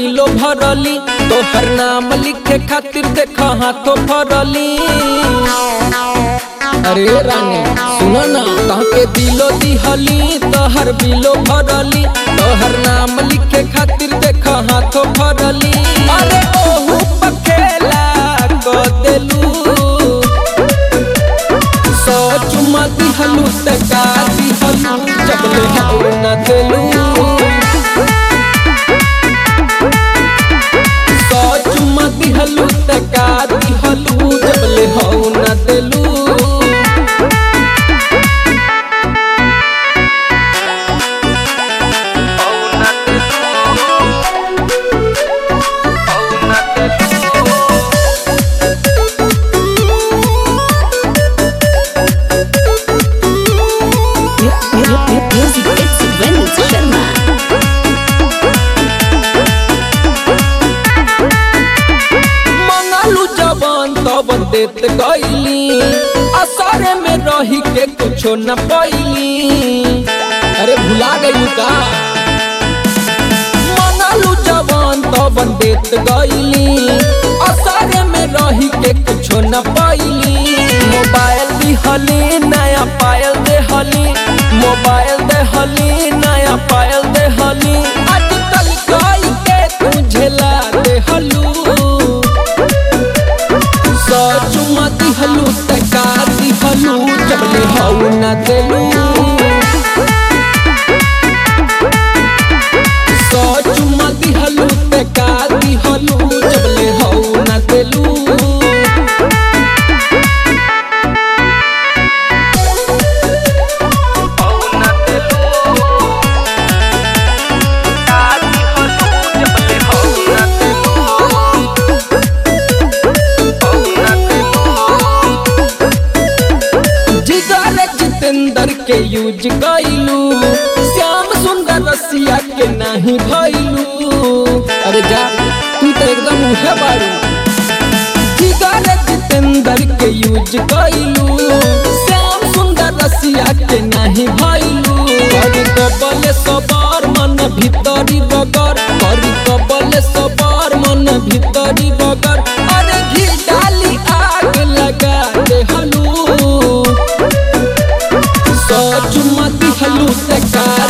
बिलो भरली तोहर नाम लिखे खातिर देख हाथों भरली अरे रानी सुनो ना तहके दिलो दिहली तोहर बिलो भरली तोहर नाम लिखे खातिर देख हाथों भरली अरे ओहू पखेला को देलू सो चुमा दिहलू त का दिहलू जबले हाउ न देलू सो चुमा दिहलू त का दिहलू जबले हाउ न देलू Music it's Vinod Sharma. मंगलू जवान तब देत गईली असरे में रही के कुछो न पैली अरे भुला गई का मंगलू जवान तब देत गईली असरे में रही के कुछो न पैली मोबाइल दिहली नया पायल देहली मोबाइल देहली नया पायल देहली आजकल कई के तुझे ला देहलू चुमा दिहलू तका दिहलू जबले हऊ न देलू सौ चुमा दिहलू तका दिहलू जबले हऊ न देलू जिगर जितेंद्र के यूज कैलू श्याम सुंदर रसिया के नहीं भैलू अरे जा तू तो एकदम उहे बारू जिगर जितेंद्र के यूज कैलू श्याम सुंदर रसिया के नहीं भैलू करी कबले सबार मन भीतरी बगर करी कबले सबार मन भीतरी बगर अरे घी डाली आग लगा दे हलू सो चुमा दिहलू तका